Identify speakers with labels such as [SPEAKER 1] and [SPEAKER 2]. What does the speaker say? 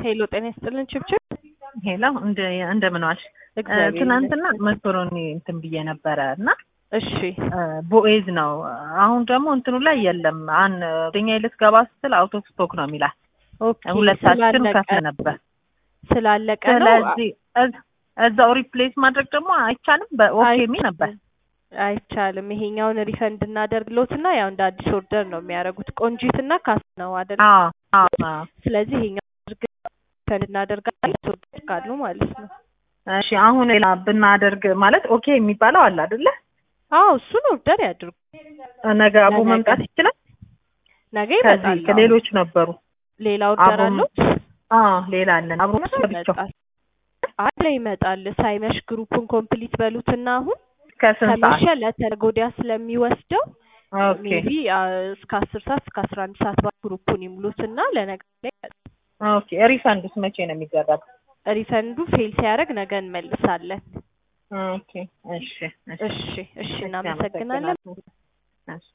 [SPEAKER 1] ሄሎ ጤና ይስጥልን ችብችብ
[SPEAKER 2] ሄሎ እንደ እንደምን ዋልሽ?
[SPEAKER 1] እግዚአብሔር
[SPEAKER 2] ትናንትና
[SPEAKER 1] ይመስገን።
[SPEAKER 2] መኮሮኒ እንትን ብዬ ነበረ እና
[SPEAKER 1] እሺ
[SPEAKER 2] ቦኤዝ ነው። አሁን ደግሞ እንትኑ ላይ የለም። አን ወደኛ ልትገባ ስትል አውቶ ስቶክ ነው የሚላት።
[SPEAKER 1] ኦኬ
[SPEAKER 2] ሁለታችን
[SPEAKER 1] ስላለቀ
[SPEAKER 2] ከፍለ ነበር።
[SPEAKER 1] ስላለቀ ነው
[SPEAKER 2] ስለዚህ እዝ- እዛው ሪፕሌስ ማድረግ ደግሞ አይቻልም። በኦኬ የሚል ነበር።
[SPEAKER 1] አይቻልም። ይሄኛውን ሪፈንድ እናደርግሎትና ያው እንደ አዲስ ኦርደር ነው የሚያደርጉት። ቆንጂትና ካስ ነው አይደል?
[SPEAKER 2] አዎ አዎ አዎ።
[SPEAKER 1] ስለዚህ ይሄኛው ሪፈንድ እናደርጋለን ኦርደር ካሉ ማለት ነው።
[SPEAKER 2] እሺ አሁን ሌላ ብናደርግ ማለት ኦኬ የሚባለው አለ አይደለ?
[SPEAKER 1] አዎ እሱን ኦርደር ያድርጉ።
[SPEAKER 2] ነገ አቦ
[SPEAKER 1] ለነገ።
[SPEAKER 2] መምጣት ይችላል።
[SPEAKER 1] ነገ
[SPEAKER 2] ከዚህ
[SPEAKER 1] ይመጣል። አዎ።
[SPEAKER 2] ከሌሎች ነበሩ።
[SPEAKER 1] ሌላ ኦርደር
[SPEAKER 2] አቦ
[SPEAKER 1] አለው
[SPEAKER 2] አዎ ሌላ አለን። አብሮ ብቻው
[SPEAKER 1] ይመጣል። አለ ይመጣል። ሳይመሽ ግሩፑን ኮምፕሊት በሉትና አሁን
[SPEAKER 2] ከስንት
[SPEAKER 1] ከመሸ
[SPEAKER 2] ሰዓት?
[SPEAKER 1] ለተነገ ወዲያ ስለሚወስደው
[SPEAKER 2] ኦኬ
[SPEAKER 1] ሜቢ እስከ አስር ሰዓት እስከ አስራ አንድ ሰዓት ባ ግሩፑን ይሙሉትና ለነገ ላይ
[SPEAKER 2] ኦኬ። ሪፈንዱስ መቼ ነው የሚደረገው?
[SPEAKER 1] ሪፈንዱ ፌል ሲያደርግ ነገ እንመልሳለን።
[SPEAKER 2] ኦኬ እሺ
[SPEAKER 1] እሺ እሺ እናመሰግናለን።
[SPEAKER 2] እሺ